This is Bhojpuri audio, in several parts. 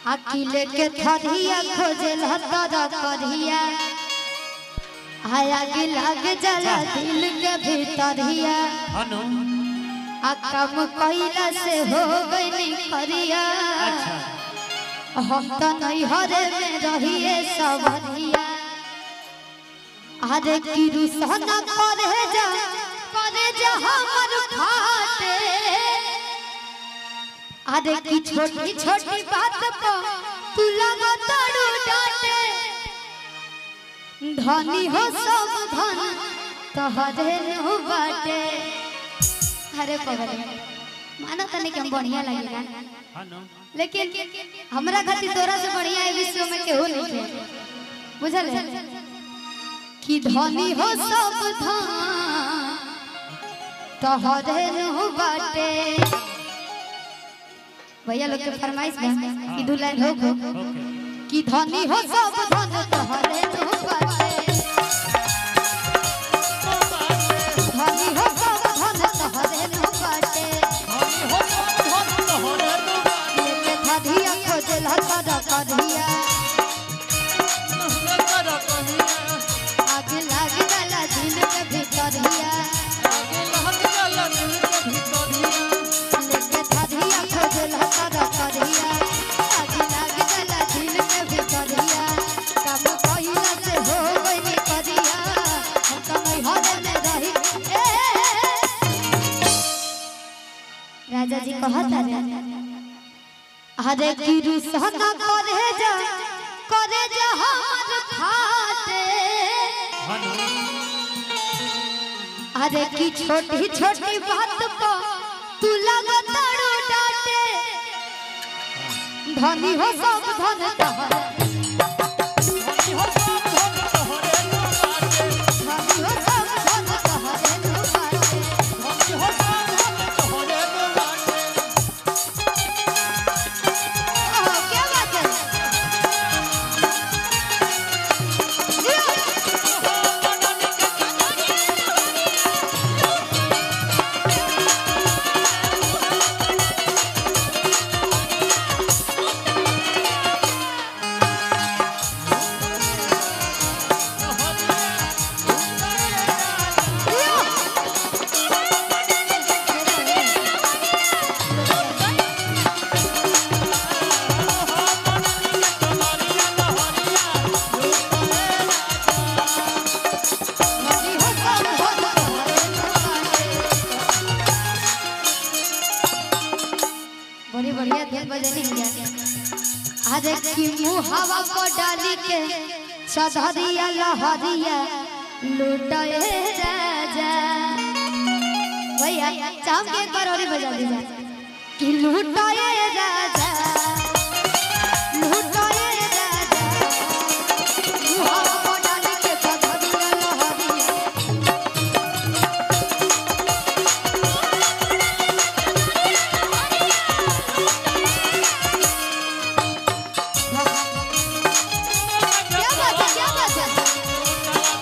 अकेले के थरिया खोजे लहतर करिया हाय आगे लाग जला दिल के भीतरिया हनु आ कम कइला से हो गई करिया अच्छा हम तो नहीं हरे में रहिए सवरिया अरे किरुसन करे जा करे जा हमर फाटे अरे की छोटी छोटी बात पर तू लगा तड़ू डाटे धनी हो सब धन तोहरे नु बाटे अरे पगले माना तने के हम बढ़िया लगेगा हनु लेकिन हमरा खातिर तोरा से बढ़िया है विश्व में केहू नहीं है बुझल है कि धनी हो सब धान तोहरे नु बाटे भैया लोग के फरमाइश बा कि दू लाइन हो गो ओके कि धनी हो सब धन तोहरे नु बाटे धनी हो सब धन तोहरे नु बाटे लेके धधिया खोजे लहतर करिया आगे लाग गला दिल के भीतरिया लेके धधिया खोजे लहतर करिया आगे लाग गला दिल के भीतरिया काम कइला से हो गई करिया हम तो नहीं हरे में रही ए राजा जी कहता रे अरे गिरु सहना करे जा करे जा हमर फाटे हनु अरे की छोटी छोटी बात को तू लगातार डांटे धनी हो सब धन तोहरे धनी हो सब धन तोहरे नु बाटे ओह, क्या बात है धनी हो सब धन तोहरे नु बाटे। बड़ी बढ़िया धुन बजनी है अरे की मुँह हवा को डाली के सधरिया लहरिया लुटाए राजा भैया चाम के एक बार और ही बजा दीजिए कि लुटाए राजा लुटाए राजा मुँह हवा को डाली के सधरिया लहरिया क्या बात है क्या बात है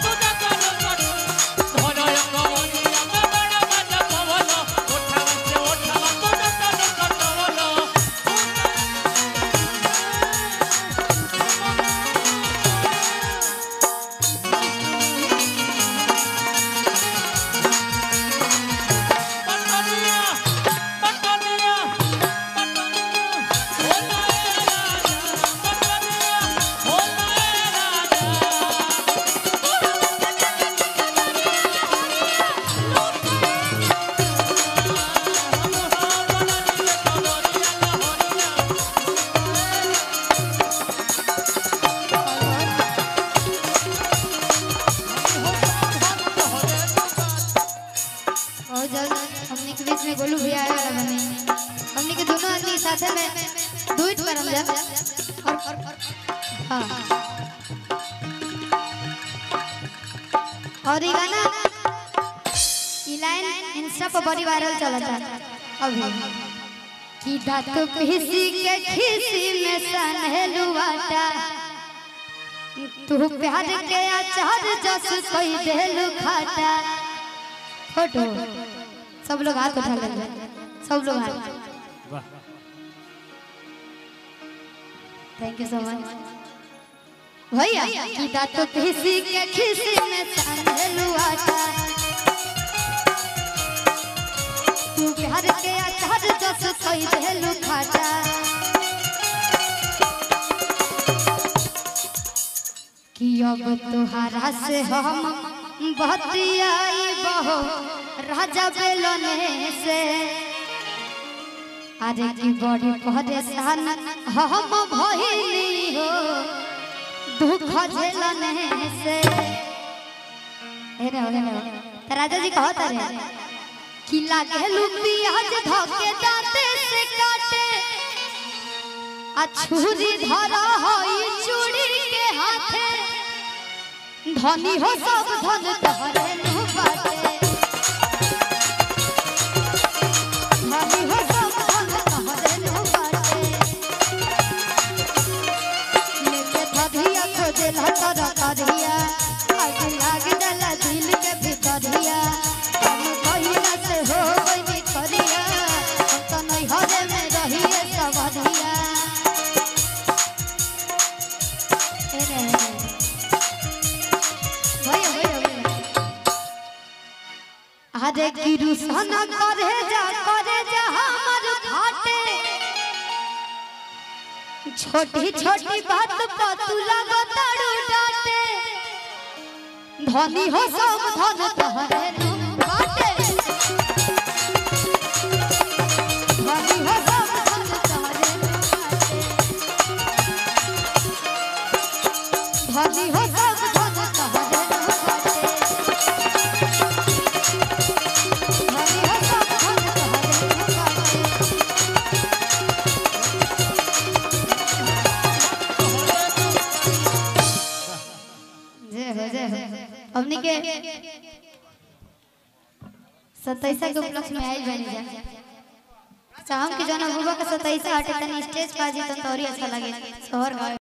और जब हमने के बीच में गोलू भैया आया वाला बने हमने के दोनों आदमी साथे में दुइट पर हम जब और हाँ और ये गाना ये लाइन इंस्टा पर बड़ी वायरल चला था अभी कि दांत पीसी के खीसी में सनहेलुआटा तू प्यार के अचार जस कोई देलु खाटा फोटो सब लोग हाथ उठा लेंगे सब लोग हाथ वाह थैंक यू सो मच भैया की दांत पीसी के खीसी में सांझलू आटा तू प्यार के अचार जस कई देलू खाटा कि अब तुहारा से हम बतियाई बहो राजा बेलने से अरे की बड़ी परेशान हम भइली हो दुख झेलने से हे रे हे रे त राजा जी कहत रे कि लागे लुपियाज धके दांते से काटे आ छुरी धरा होई चूड़ी के हाथे धनी हो सब धन तहरे नु बाटे धनी हो सब धन तहरे नु बाटे लेके धधिया खोजे लटर करिया आग लाग जाला दिल के भितरिया हम कहिला से हो गई करिया हम तो नहीं हरे में रहिए सबरिया ए रे भैया भैया भैया अरे गिरुसन करे जा करे जा हमर फाटे छोटी छोटी बात पर तू लगो तड़ू डाटे धनी हो सब धन तहरे नु बाटे धनी हो सब धन तहरे नु बाटे धनी हो सब धन तहरे नु बाटे धनी हो सब धन तहरे नु बाटे जय हो जय हो हमनी के सत्ताईसा के उपलक्ष्य में आइल बनी जा चाहम कि जौन बुबा के सत्ताईसा हटे तनी स्टेज पर जी तो तोरी अच्छा लगे शहर गाँव